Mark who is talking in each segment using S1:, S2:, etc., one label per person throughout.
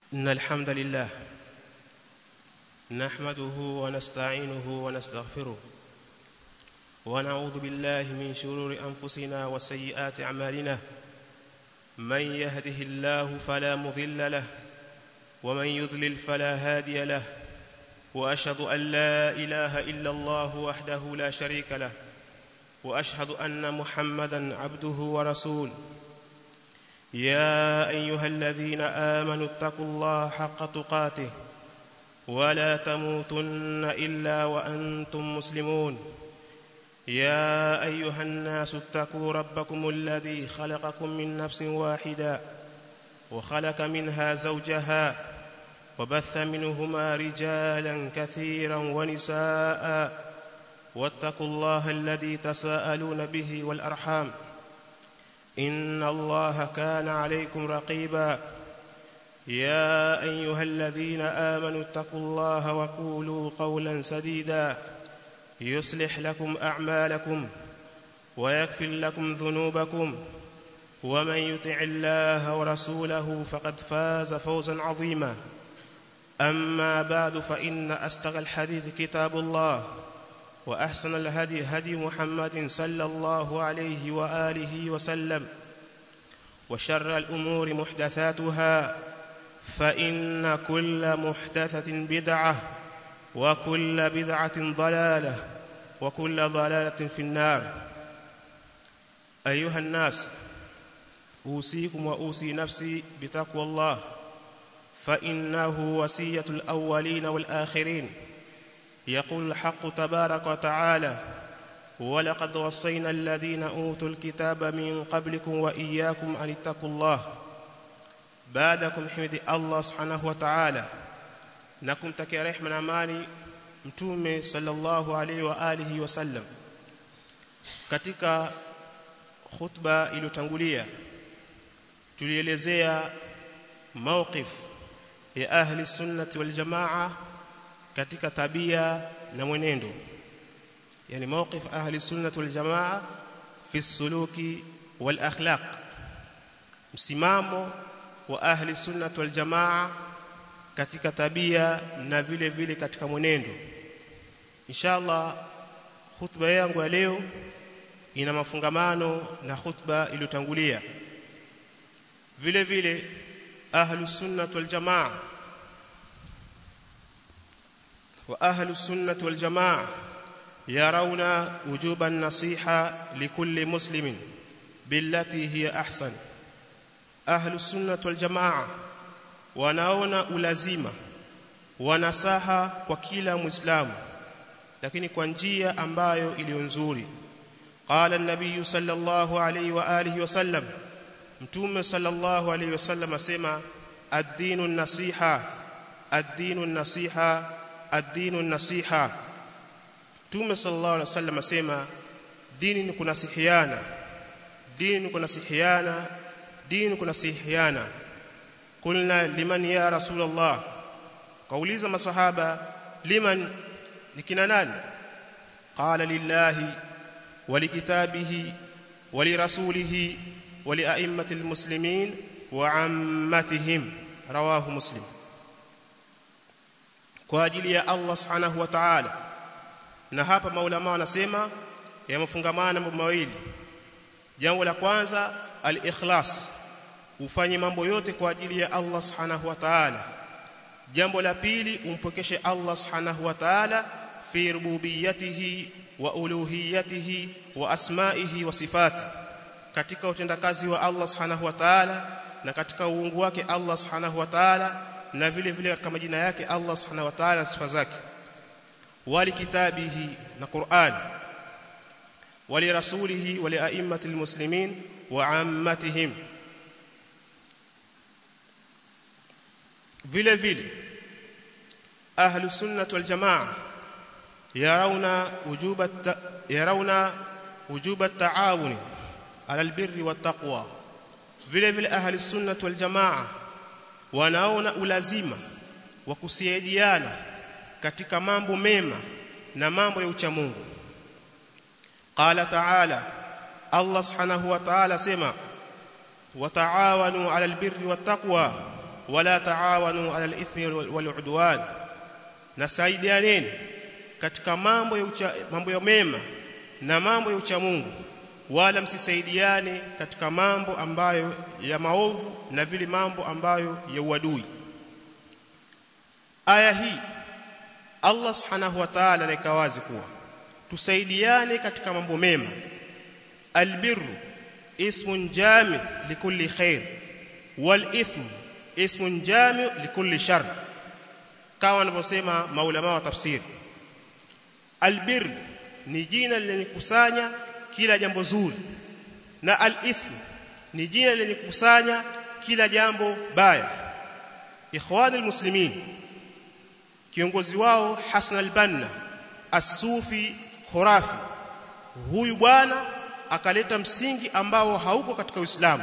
S1: إن الحمد لله نحمده ونستعينه ونستغفره ونعوذ بالله من شرور أنفسنا وسيئات أعمالنا من يهده الله فلا مضل له ومن يضلل فلا هادي له وأشهد أن لا إله إلا الله وحده لا شريك له وأشهد أن محمدا عبده ورسوله يا ايها الذين امنوا اتقوا الله حق تقاته ولا تموتن الا وانتم مسلمون يا ايها الناس اتقوا ربكم الذي خلقكم من نفس واحده وخلق منها زوجها وبث منهما رجالا كثيرا ونساء واتقوا الله الذي تساءلون به والارحام ان الله كان عليكم رقيبا يا ايها الذين امنوا اتقوا الله وقولوا قولا سديدا يصلح لكم اعمالكم ويغفر لكم ذنوبكم ومن يطع الله ورسوله فقد فاز فوزا عظيما اما بعد فان اصدق الحديث كتاب الله واحسن الهدي هدي محمد صلى الله عليه واله وسلم وشر الامور محدثاتها فان كل محدثه بدعه وكل بدعه ضلاله وكل ضلاله في النار ايها الناس اوصيكم واوصي نفسي بتقوى الله فانه وصيه الاولين والاخرين يقول الحق تبارك وتعالى ولقد وصينا الذين اوتوا الكتاب من قبلكم واياكم ان اتقوا الله بعدكم حمد الله سبحانه وتعالى نكم تكي رحمه na amani mtume sallallahu alaihi wa alihi wasallam katika khutba iliyotangulia tulielezea mawqif ya ahli sunnati wal jamaa katika tabia na mwenendo yani mawqif ahli sunnah wal jamaa fi suluki wal akhlaq msimamo wa ahli sunnah wal jamaa katika tabia na vile vile katika mwenendo inshallah khutba yangu ya leo ina mafungamano na khutba iliyotangulia vile vile ahli sunnah wal jamaa واهل السنه والجماعه يرون وجوب النصيحه لكل مسلم بالتي هي احسن اهل السنه والجماعه wanaona ulazima wanasaha kwa kila muislamu lakini kwa njia ambayo iliyo nzuri qala an-nabiy sallallahu alayhi wa alihi wasallam mtume sallallahu alayhi wasallam asema ad-dinu an-nasiha ad-dinu an-nasiha ad-dinu nasiha Mtume sallallahu alaihi wasallam asema dini ni kunasihiana dini ni kunasihiana dini ni kunasihiana kulna liman ya rasulullah kauliza masahaba liman nikina nani qala lillahi walikitabihi walirasulihi walia'immati almuslimin wa ammatihim rawahu muslim kwa ajili ya Allah subhanahu wa ta'ala na hapa maulama wanasema yamefungamana mambo mawili jambo la kwanza al-ikhlas ufanye mambo yote kwa ajili ya Allah subhanahu wa ta'ala jambo la pili umpokeshe Allah subhanahu wa ta'ala fi rububiyyatihi wa uluhiyyatihi wa asma'ihi wa sifati katika utendakazi wa Allah subhanahu wa ta'ala na katika uungu wake Allah subhanahu wa ta'ala na vile vile katika majina yake Allah subhanahu wa ta'ala sifa zake wali kitabihi na Qur'an wali rasulihi wali a'immatil muslimin wa ammatihim vile vile ahlus sunnah wal jamaa yarawna wujuba yarawna wujuba at-ta'awun ala al-birri wat-taqwa vile vile ahlus sunnah wal jamaa wanaona ulazima wa kusaidiana katika mambo mema na mambo ya ucha Mungu qala ta'ala Allah subhanahu wa ta'ala sema wataawanu 'alal birri wattaqwa wala taawanu ala al-ithmi wal-udwan nasaidianeni katika mambo ya ucha, mambo ya mema na mambo ya ucha Mungu wala msisaidiane katika mambo ambayo ya maovu na vile mambo ambayo ya uadui aya hii Allah subhanahu wa ta'ala anaweka wazi kuwa tusaidiane katika mambo mema albirru ismun jami likulli khair wal ithm ismun jami likulli shar kama wanavyosema maulama wa tafsiri albir ni jina lenye kusanya kila jambo zuri na al-ithm ni jina lenye kukusanya kila jambo baya ikhwani almuslimin kiongozi wao Hassan al-Banna as-Sufi khurafi huyu bwana akaleta msingi ambao hauko katika Uislamu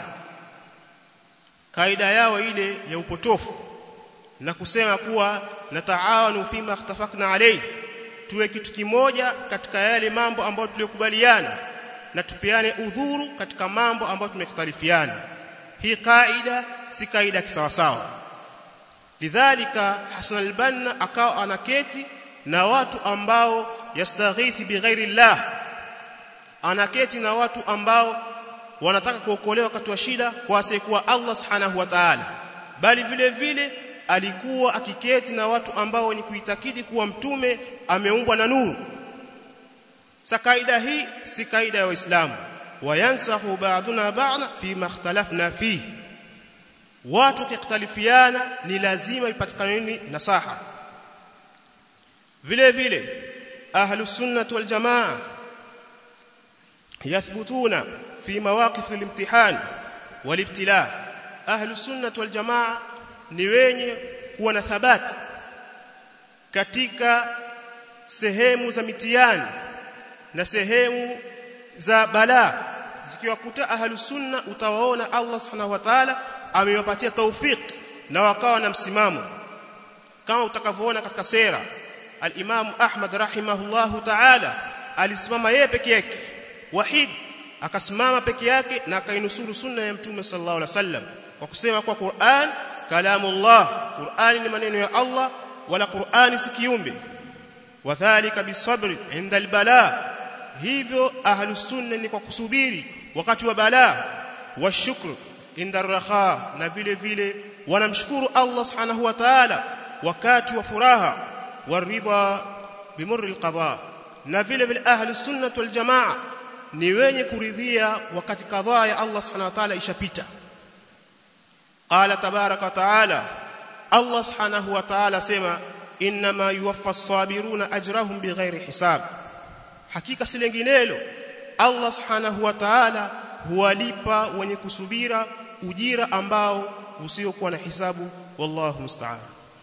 S1: kaida yao ile ya upotofu na kusema kuwa nataawanu fima ikhtafaqna alayhi tuwe kitu kimoja katika yale mambo ambayo tuliyokubaliana na tupeane udhuru katika mambo ambayo tumekhtalifiana hii kaida si kaida kisawasawa lidhalika Hasan al-Banna akawa anaketi na watu ambao yastaghithi bighairi llah anaketi na watu ambao wanataka kuokolewa wakati wa shida kwa asiyekuwa Allah subhanahu wa ta'ala bali vile vile alikuwa akiketi na watu ambao ni kuitakidi kuwa mtume ameumbwa na nuru sa kaida hii si kaida ya Uislamu wayansahu ba'duna ba'da fi ma ikhtalafna fihi watu kikhtalifiana ni lazima ipatikane nini nasaha vile vile ahlus sunnah wal jamaa yathbutuna fi mawaqif al-imtihan wal ibtila ahlus sunnah wal jamaa ni wenye kuwa na thabati katika sehemu za mitihani na sehemu za balaa zikiwakuta ahlus sunna utawaona Allah subhanahu wa ta'ala amewapatia tawfik na wakawa na msimamo kama utakavyoona katika sera al-Imam Ahmad rahimahullahu ta'ala alisimama yeye peke yake wahid akasimama peke yake na akainusuru sunna ya mtume sallallahu alaihi wasallam kwa kusema kwa Qur'an kalamullah Qur'ani ni maneno ya Allah wala Qur'ani si kiumbe wadhālika bisabri inda albala hivyo ahlus sunna ni kwa kusubiri wakati wa balaa washukr inda raha na vile vile wanamshukuru Allah subhanahu wa ta'ala wakati wa furaha waridha bimurri alqada na vile vile ahlus sunna wal jamaa ni wenye kuridhia wakati kadhaa ya Allah subhanahu wa ta'ala ishapita qala tabaraka ta'ala Allah subhanahu wa ta'ala sema inma yuwaffa as-sabiruna ajrahum bighairi hisab hakika si lenginelo Allah subhanahu wa ta'ala huwalipa wenye kusubira ujira ambao usiokuwa na hisabu wallahu musta'an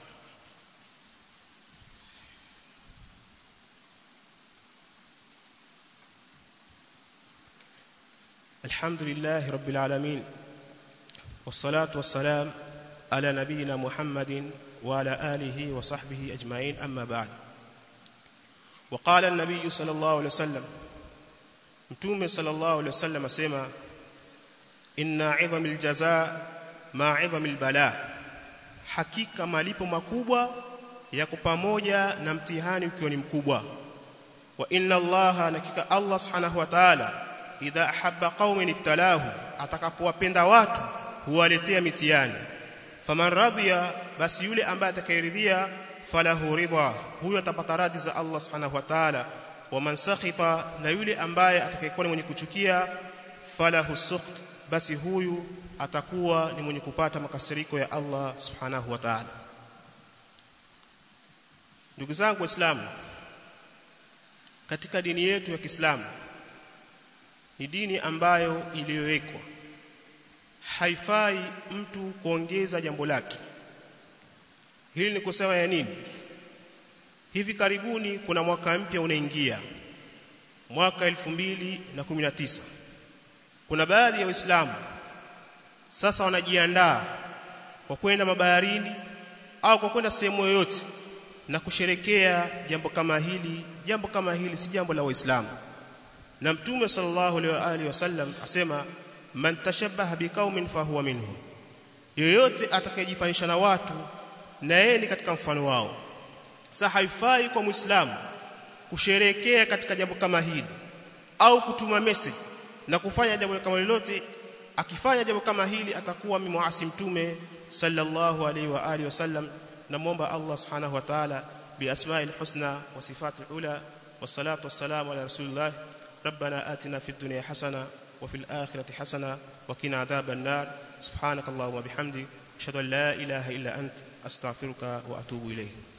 S1: الحمد لله رب العالمين والصلاة والسلام على نبينا محمد وعلى آله وصحبه أجمعين أما بعد وقال النبي صلى الله عليه وسلم متوم صلى الله عليه وسلم سيما إن عظم الجزاء مع عظم البلاء hakika malipo makubwa yako pamoja na mtihani ukiwa ni mkubwa wa inna allaha nakika allah subhanahu wa ta'ala idha ahabba qaumin ibtalahu atakapowapenda watu huwaletea mitihani faman radhiya basi yule ambaye atakayeridhia falahu ridha huyo atapata radhi za Allah subhanahu wa ta'ala wa man sakhita na yule ambaye atakayekuwa ni mwenye kuchukia falahu sukht basi huyu atakuwa ni mwenye kupata makasiriko ya Allah subhanahu wa ta'ala ndugu zangu waislamu katika dini yetu ya Kiislamu ni dini ambayo iliyowekwa haifai mtu kuongeza jambo lake hili ni kusema ya nini hivi karibuni kuna mwaka mpya unaingia mwaka 2019 kuna baadhi ya waislamu sasa wanajiandaa kwa kwenda mabaharini au kwa kwenda sehemu yoyote na kusherekea jambo kama hili jambo kama hili si jambo la waislamu na mtume sallallahu alaihi wasallam asema man tashabbaha biqaumin fahuwa minhum yoyote atakayejifanisha na watu na yeye ni katika mfano wao sasa haifai kwa muislamu kusherekea katika jambo kama hili au kutuma message na kufanya jambo kama lolote akifanya jambo kama hili atakuwa mimuasi mtume sallallahu alaihi wa alihi wasallam namuomba Allah subhanahu wa ta'ala biasma'il husna wa sifatil ula wassalatu wassalamu ala rasulillah ربنا آتنا في الدنيا حسنة وفي الآخرة حسنة وقنا عذاب النار سبحانك اللهم وبحمدك أشهد أن لا إله إلا أنت أستغفرك وأتوب إليه